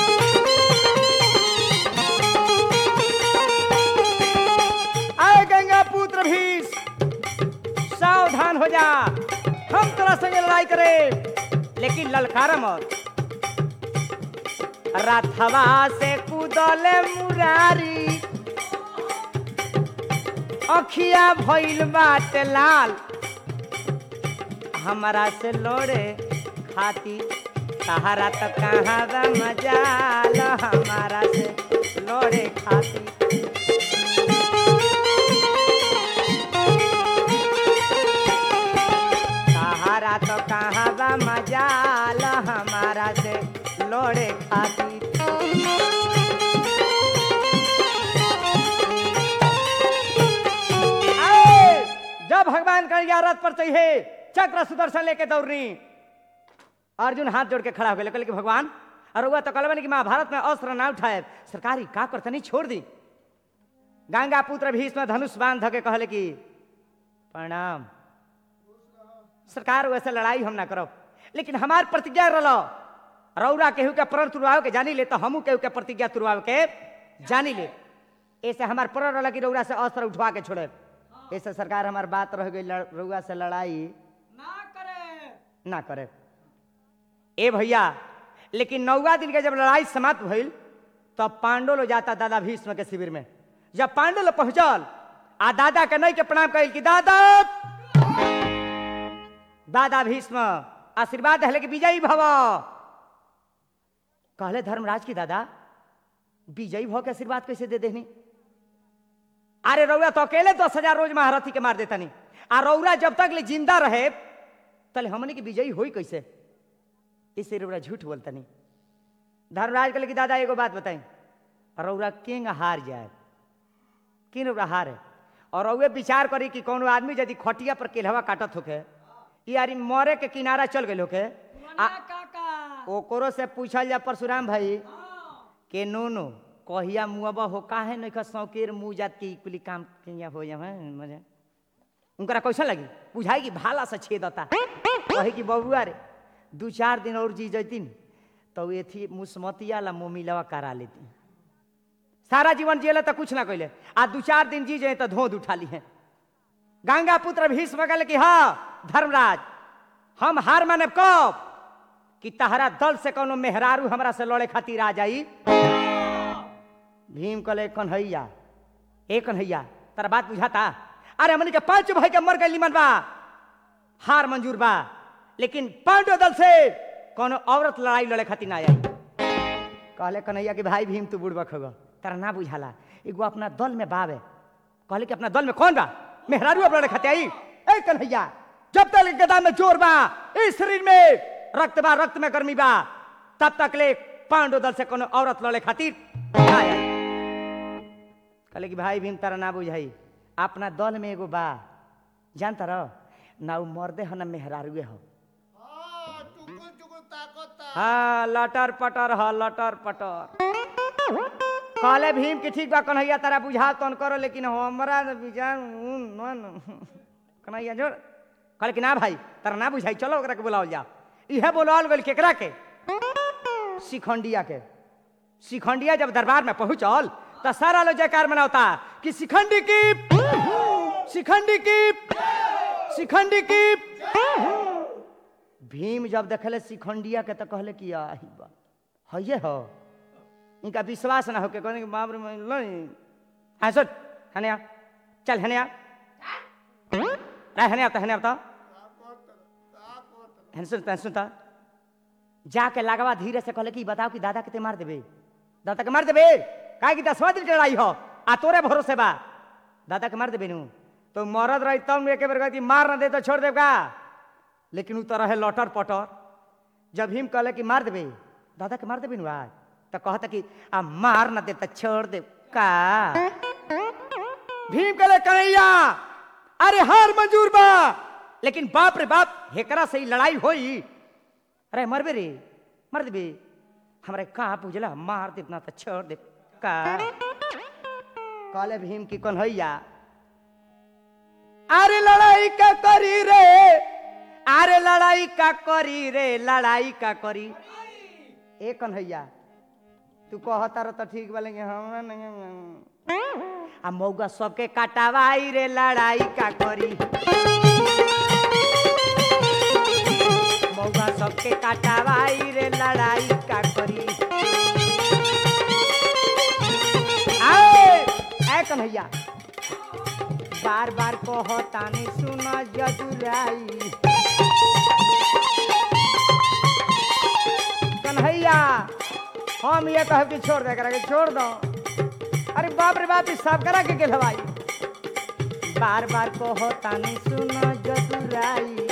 आय गंगा पुत्र भीष सावधान हो जा हम तेरा संगे लड़ाई करे लेकिन ललकार मत रथवा से कूदले मुरारी अखिया भइल बाटे लाल हमारा से लोड़े खाती सहारा तो कहाँ बा मजाल हमारा से लोड़े खाती सहारा तो कहाँ बा मजाल हमारा से लोड़े खाती आए! जब भगवान कन्हैया रथ पर चाहिए चक्र सुदर्शन लेके दौड़नी अर्जुन हाथ जोड़ के खड़ा हो गए कहले कि भगवान और हुआ तो कहलबन कि महाभारत में अस्त्र ना उठाए सरकारी का करते नहीं छोड़ दी गंगा पुत्र भीष्म धनुष बांध धके कहले कि प्रणाम सरकार वैसे लड़ाई हम ना करब लेकिन हमार प्रतिज्ञा रलो रौरा केहू के प्रण तुड़वावे के जानी ले तो हमू केहू के प्रतिज्ञा तुड़वावे के जानी ले ऐसे हमार प्रण रहा कि रौरा से अस्त्र उठवा के छोड़े ऐसे सरकार हमार बात रह गई लड़- रौरा से लड़ाई ना करे ना करे ए भैया लेकिन नौवा दिन के जब लड़ाई समाप्त भइल तब पांडव लो जाता दादा भीष्म के शिविर में जब पांडव लो पहुंचल आ दादा के नहीं के प्रणाम कइल कि दादा दादा भीष्म आशीर्वाद है कि विजयी भव कहले धर्मराज की दादा विजयी भव के आशीर्वाद कैसे दे देनी अरे रौरा तो अकेले दस हजार रोज महारथी के मार देता नहीं आ रौरा जब तक ले जिंदा रहे तले हमने की विजयी होई कैसे इससे रौरा झूठ बोलता नहीं धर्मराज कहले कि दादा एगो बात बताई रौरा किंग हार जाए किन रौरा हार है और रौए विचार करी कि कोनो आदमी यदि खटिया पर केलहवा काटत होके यारी मरे के किनारा चल गए होके आ काका ओकरो से पूछल जा परशुराम भाई के नो नो कहिया मुआबा हो काहे नहीं का सौकेर मुँह जात की कुली काम किया हो जा मजा उनकरा कैसा लगी बुझाई कि भाला से छेदता कहे कि बबुआ रे दू चार दिन और जी जैतीन तो ये थी मुसमतिया ला मोमिलवा करा लेती सारा जीवन जियले तो कुछ ना कैले आ दू चार दिन जी जाए तो धोध उठा ली है गंगा पुत्र भीष्म कहले कि हाँ धर्मराज हम हार माने कब कि तहरा दल से कोनो मेहरारू हमरा से लड़े खातिर आ जाई भीम कहले कन्हैया ए कन्हैया तारा बात बुझाता अरे हमनी के पांच भाई के मर गए लिमन बा हार मंजूर बा लेकिन पांडव दल से कोनो औरत लड़ाई लड़े खातिर ना आई कहले कन्हैया कि भाई भीम तू बुढ़बक होगा तारा ना बुझाला एगो अपना दल में बावे कहले कि अपना दल में कौन बा मेहरारू अब लड़े खातिर आई ए कन्हैया जब तक गदा में जोर बा इस शरीर में रक्त बा रक्त में गर्मी बा तब तक ले पांडव दल से कोनो औरत लड़े खातिर ना आई कहले कि भाई भीम तारा ना बुझाई अपना दल में एगो बा जानता रह ना उ मर्दे हो ना मेहरारुए हो हाँ टुकुर टुकुर ताकता हाँ लटर पटर ह लटर पटर कहले भीम की ठीक बा कन्हैया तारा बुझा तन करो लेकिन हमरा न विचार उन मन कन्हैया जोड़ कहले कि ना भाई तारा ना बुझाई चलो ओकरा के बुलावल जा इहे बुलावल गेल केकरा के शिखंडिया के शिखंडिया जब दरबार में पहुंचल तो सारा लोग जयकार मनावता कि शिखंडी की शिखंडी की शिखंडी की भीम जब देखले शिखंडिया के तो कहले कि आही बा हइये हो इनका विश्वास ना हो के कहने के बाप रे मैं नहीं हाँ सुन हने आ चल हने आ रे हने आ तो हने आ तो हने सुन तैं सुन तो जाके लगवा धीरे से कहले कि बताओ कि दादा के ते मार देबे दादा के मार देबे काहे कि दसवा दिन के लड़ाई हो आ तोरे भरोसे बा दादा के मार देबे नु तो मरद रही तब एक बेर कहती मार ना दे तो छोड़ देगा लेकिन उ तो रहे लटर पटर जब भीम कहले कि मार देबे दादा के मार देबे नु आज तो कहता कि आ मार ना दे तो छोड़ दे का भीम कहले कन्हैया अरे हार मंजूर बा लेकिन बाप रे बाप हेकरा से ही लड़ाई होई अरे मरबे रे मर देबे हमरा का बुझला मार दे ना तो छोड़ दे का कहले भीम की कन्हैया अरे लड़ाई का करी रे अरे लड़ाई का करी रे लड़ाई का करी ए कन्हैया तू कहता रह तो ठीक बोले हमरा नहीं आ मौगा सबके काटावाई रे लड़ाई का करी मौगा सबके काटावाई रे लड़ाई का करी आए ऐ कन्हैया बार बार कहो तानी सुन जदुराई कन्हैया हम ये कहब कि छोड़ दे करा के छोड़ दो अरे बाप रे बाप ई सब करा के गेल हवाई बार बार कहो तानी सुन जदुराई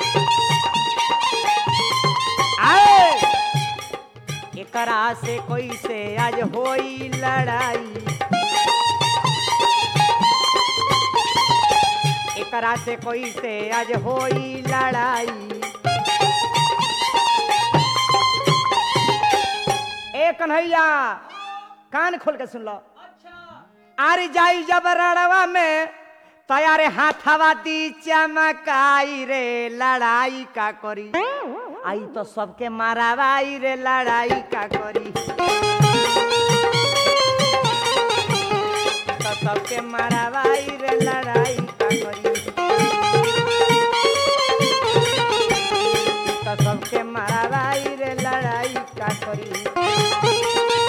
आए एकरा से कोई से आज होई लड़ाई एकरा से कोई से आज होई लड़ाई ए कन्हैया कान खोल के सुन लो आरी जाई जब रणवा में तैयारे हाथवा दी चमकाई रे लड़ाई का करी आई तो सबके मारावाई रे लड़ाई का करी तो सबके मारावाई रे लड़ाई का करी तो सबके मारावाई रे लड़ाई का करी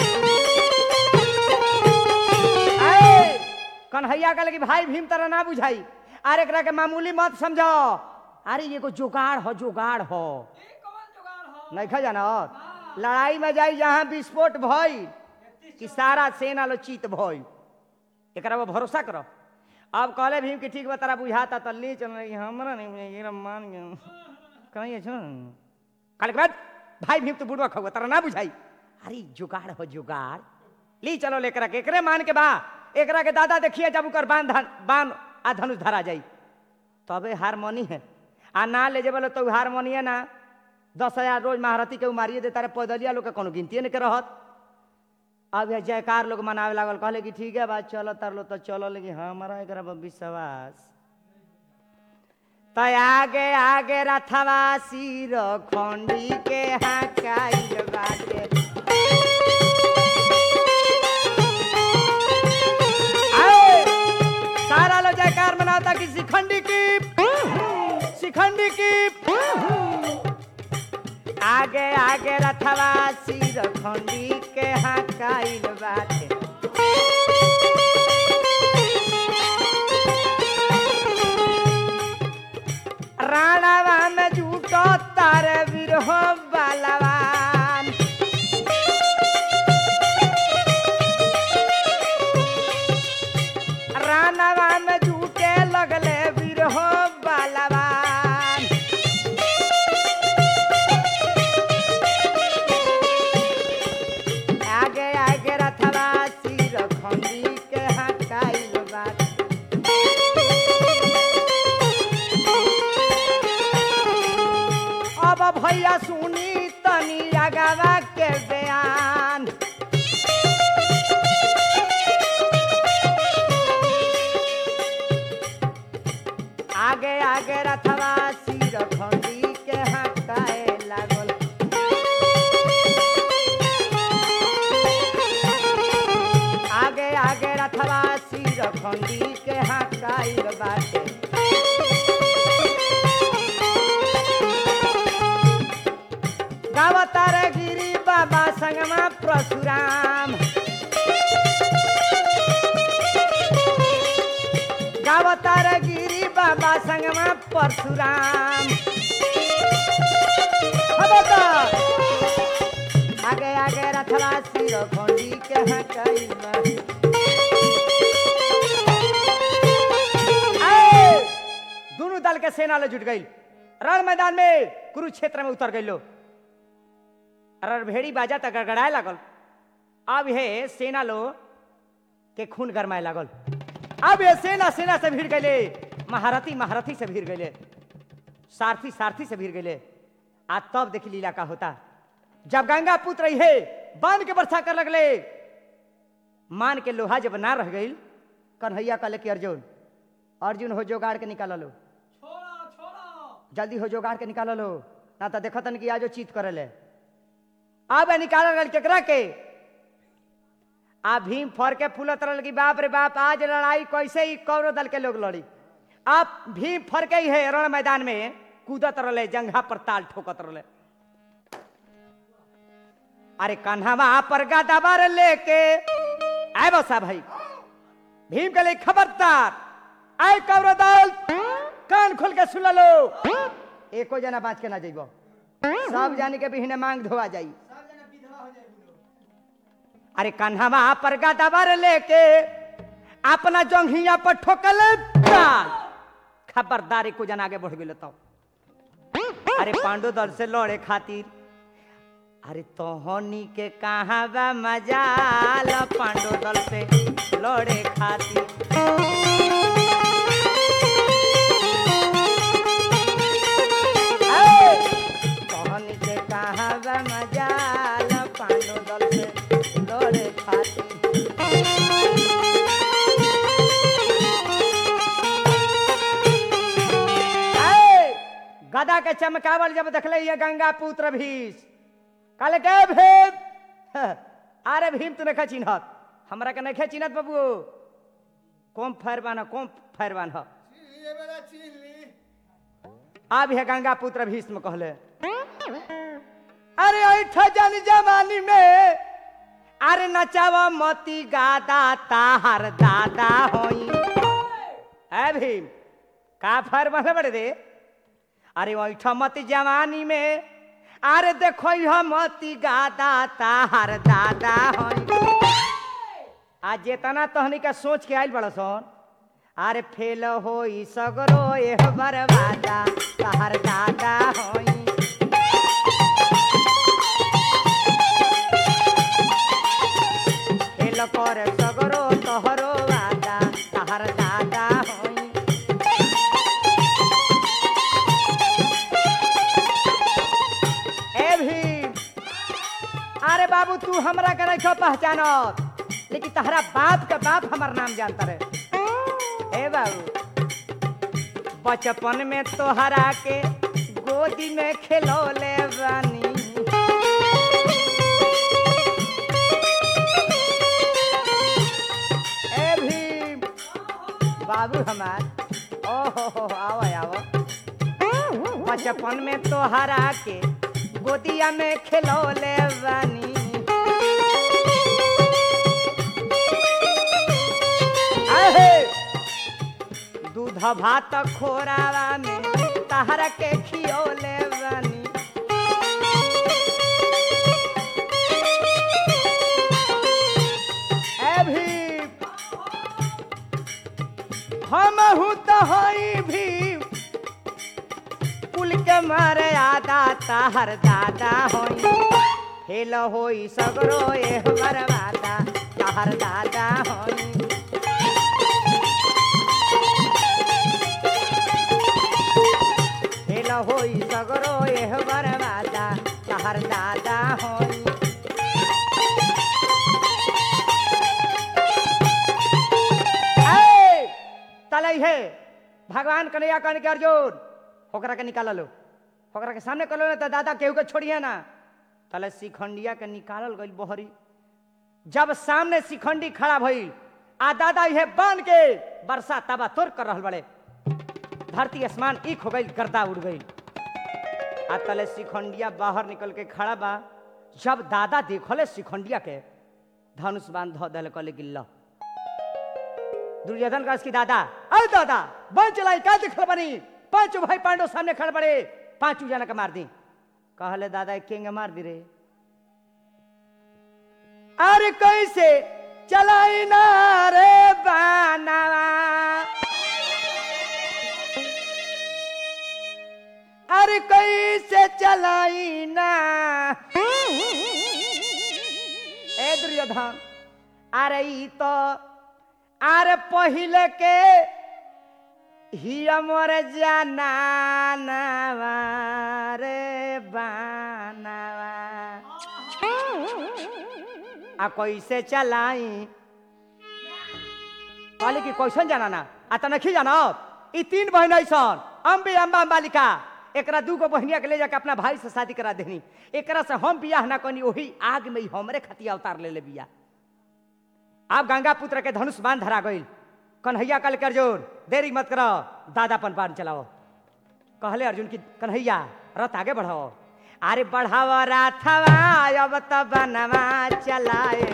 आए, कन्हैया कहले कि भाई भीम तरह ना बुझाई अरे एकरा के मामूली मत समझो अरे एगो जुगाड़ हो जुगाड़ हो नहीं खा जाना लड़ाई में जाई जहाँ विस्फोट भई कि सारा सेना लो चित भई एकरा पर भरोसा करो अब कहले भीम कि ठीक बा तारा बुझाता तो ले चल हमरा नहीं ये मान गयो कहीं छो काल के बाद भाई भीम तो बुढ़वा खगो तारा ना बुझाई अरे जुगाड़ हो जुगाड़ ली चलो लेकरा के एकरे मान के बा एकरा के दादा देखिए जब ओकर बांध बांध आ धनुष धरा जाई तबे हारमोनी है आ ना ले जेबल तो हारमोनिया ना दस हजार रोज महारथी के मारिए दे तारे पैदलिया लोग के कोनो गिनती नहीं के रहत अब ये जयकार लोग मनावे लागल कहले कि ठीक है बात चलो तार लो तो चलो लेकिन हमारा एकरा पर विश्वास तो आगे आगे रथवा सिर खंडी के हाकाइल बाटे आए, सारा लोग जयकार मनाता कि शिखंडी की शिखंडी की आगे आगे रथवा सिर खंडी के हाकाइल बाटे राणावा में झूठो तार विरह बलवान राणावा में झूठे लगले विरह बलवान आगे आगे रथवा सिर खंडी के हटाइल बात अब भैया सुनी तनी अगवा के बयान आगे आगे रथवा सिर खंडी के हटाए लागल आगे आगे रथवा सिर खंडी के हटाइल बाटे गावतार गिरी बाबा संगमा परशुराम गावतार गिरी बाबा संगमा परशुराम अब तो आगे आगे रथवा सिर खंडी के हटाइबा आए, दोनों दल के सेना ले जुट गई रण मैदान में कुरुक्षेत्र में उतर गई लो रणभेड़ी बाजा तक गड़गड़ाए लागल अब हे सेना लो के खून गरमाए लागल अब ये सेना सेना से भीड़ गए महारथी महारथी से भीड़ गए सारथी सारथी से भीड़ गए आ तब देखी लीला का होता जब गंगा पुत्र है बांध के वर्षा कर लगले मान के लोहा जब ना रह गई कन्हैया कहले कि अर्जुन अर्जुन हो जोगाड़ के निकाल लो छोड़ा छोड़ा जल्दी हो जोगाड़ के निकाल लो ना तो देखतन कि आजो चीत करे ले अब निकाल गल केकरा के आ भीम फर के फूलत रहल कि बाप रे बाप आज लड़ाई कैसे ही कौरव दल के लोग लड़ी अब भीम फर के ही है रण मैदान में कूदत रहले जंघा पर ताल ठोकत रहले अरे कन्हवा पर गदाबर लेके आए बसा भाई भीम के लिए खबरदार आए कौरव दल कान खोल के सुन लो एको जना बाँच के ना जइबो सब जानी के बिहने मांग धोआ जाई सब जना विधवा हो जाए बोलो अरे कन्हवा पर गदाबर लेके अपना जंघिया पर ठोकल ताल खबरदार एको जना आगे बढ़ गेलो तो अरे पांडु दल से लड़े खातिर अरे तोहनी के कहाँ बा मजाल पांडु दल से लड़े खातिर तोहनी के कहाँ बा मजाल पांडु दल से लड़े खातिर ऐ, गदा के चमकावल जब देखले ये गंगा पुत्र भीष कहले के भीम अरे भीम तू नहीं चिन्हत हमरा के नहीं चिन्हत बाबू कौन फैरवान है कौन फैरवान है चिल्ली ये बेटा चिल्ली अब है गंगा पुत्र भीष्म कहले अरे ऐठा जन जमानी में अरे नचावा मती गादा ताहर दादा होई है भीम का फर बने बड़े रे अरे ऐठा मती जवानी में अरे देखो यह मती गादा ताहर दादा होई आज जेतना तहनी का सोच के आइल बड़ा सन अरे फेल होई सगरो एह बरवादा ताहर दादा होई फेल कर सगरो तोहरो वादा ताहर दादा होई ए भीम अरे बाबू तू हमरा के नहीं पहचानत लेकिन तहरा बाप का बाप हमार नाम जानता रहे ए बाबू बचपन में तोहरा के गोदी में खेलौले बानी ए भीम बाबू हमार ओहो हो आओ आओ बचपन में तोहरा के गोदिया में खेलौले बानी आहे दूध भात खोरावा में तहरा के खियौले बानी ए भीम हम हूँ तो हई भीम कुल के मारे आदा ताहर दादा होई हेल होई सगरो एह बरवादा ताहर दादा होई हेल होई सगरो एह बरवादा ताहर दादा होई ऐ, तलई है भगवान कन्हैया कहने के अर्जुन होकरा के निकाल लो होकरा के सामने कर लो ना तो दादा केहू के छोड़िए ना तले शिखंडिया के निकालल गई बहरी जब सामने शिखंडी खड़ा भई आ दादा ये बांध के बरसा तबा तोड़ कर रहल बड़े धरती आसमान एक हो गई गर्दा उड़ गई आ तले शिखंडिया बाहर निकल के खड़ा बा जब दादा देखले शिखंडिया के धनुष बांध धो दल कले गिल्ला दुर्योधन का उसकी दादा अरे दादा बल चलाई का दिखल बनी पांचों भाई पांडव सामने खड़े पड़े पांचों जना का मार दी कहले दादा केंगे मार दी रे अरे कैसे चलाई ना रे बानावा अरे कैसे चलाई ना ए दुर्योधन अरे ई तो अरे पहिले के हिया मोर जाना नावा रे बानावा आ कैसे चलाई कहले कि कैसन जाना ना आ त नहीं जानत ई तीन बहन ऐसन अम्बे अम्बा अम्बालिका एकरा दू गो बहनिया के ले जाके अपना भाई से शादी करा देनी एकरा से हम बियाह ना कनी ओही आग में ही हमरे खतिया उतार ले ले बिया अब गंगा पुत्र के धनुष बांध धरा गईल कन्हैया कल के अर्जुन देरी मत करो दादापन बांध चलाओ कहले अर्जुन की कन्हैया रथ आगे बढ़ाओ अरे बढ़ावा राथवा अब त बनवा चलाए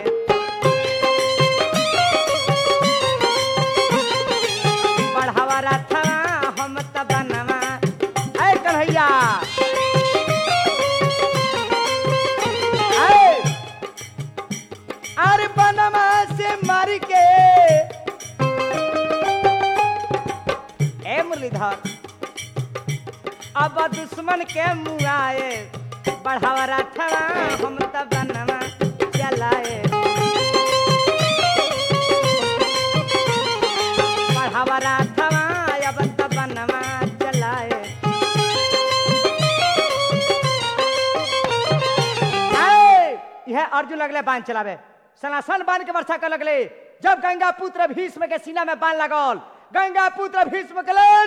बढ़ावा राथवा हम त बनवा ऐ कन्हैया ऐ अरे बनवा से मारी के ए मुरलीधर अब दुश्मन के मुआए बढ़ावा राठवा हम त बनवा चलाए बढ़ावा राठवा अब त बनवा चलाए आए, यह अर्जुन लगले बांध चलावे सनासन बांध के वर्षा कर लगले जब गंगा पुत्र भीष्म के सीना में बांध लगल गंगा पुत्र भीष्म के ले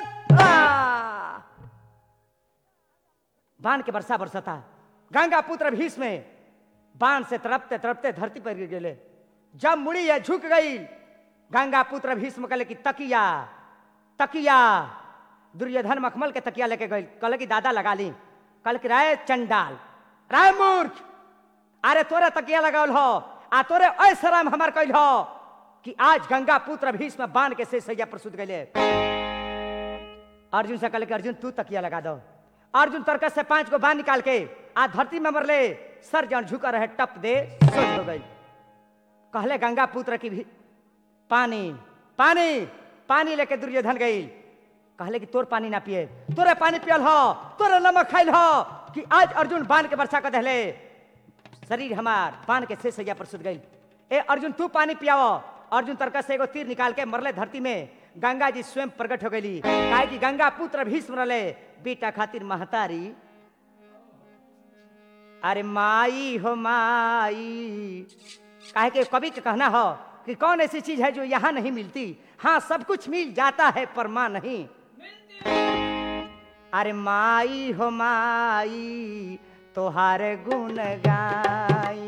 बाण के वर्षा बरसता गंगा पुत्र भीष्म बाण से तड़पते तड़पते धरती पर गिर गेले जब मुड़ी है झुक गई गंगा पुत्र भीष्म कहले कि तकिया तकिया दुर्योधन मखमल के तकिया लेके गई कहले कि दादा लगा ली कल कि राय चंडाल राय मूर्ख अरे तोरे तकिया लगावल हो आ तोरे ऐसा राम हमार कैल हो कि आज गंगा पुत्र भीष्म बाण के से सैया पर सुत गए अर्जुन से कहले कि अर्जुन तू तकिया लगा दो अर्जुन तर्कस से पांच को बाण निकाल के आ धरती में मरले सर जन झुका रहे टप दे सोच हो गई कहले गंगा पुत्र की भी पानी पानी पानी लेके दुर्योधन गई कहले कि तोर पानी ना पिए तोरे पानी पियल हो तोरे नमक खाइल हो कि आज अर्जुन बाण के वर्षा कर दहले शरीर हमार बाण के शेष सैया पर सुत गई ए अर्जुन तू पानी पियाओ अर्जुन तर्कस से एगो तीर निकाल के मरले धरती में गंगा जी स्वयं प्रकट हो गई काहे कि गंगा पुत्र भीष्म रले बेटा खातिर महतारी अरे माई हो माई काहे के कवि का कहना हो कि कौन ऐसी चीज है जो यहाँ नहीं मिलती हाँ सब कुछ मिल जाता है पर माँ नहीं अरे माई हो माई तोहार गुण गाई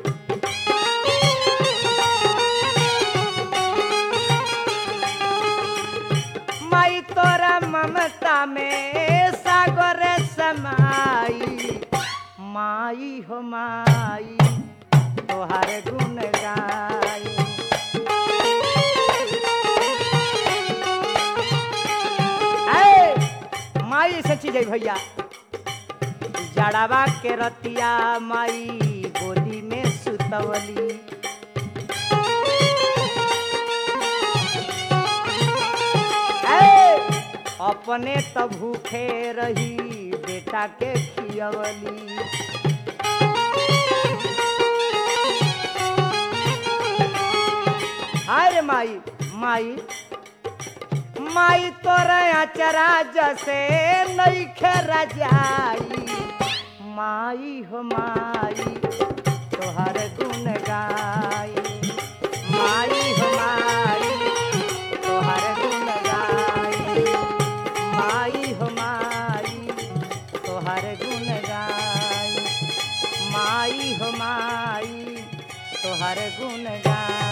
माई तोरा ममता में सागर समाई माई हो माई तोहार गुण गाई ऐ, माई ऐसा चीज है भैया जड़ावा के रतिया माई गोदी में सुतवली ऐ, अपने तो भूखे रही बेटा के खियवली अरे माई माई माई तोरा अचरा जसे नईखे रजाई माई हो माई तोहर गुण गाई माई हो माई तोहर गुण गाई माई हो माई तोहर गुण गाई माई हो माई तोहर गुण गाई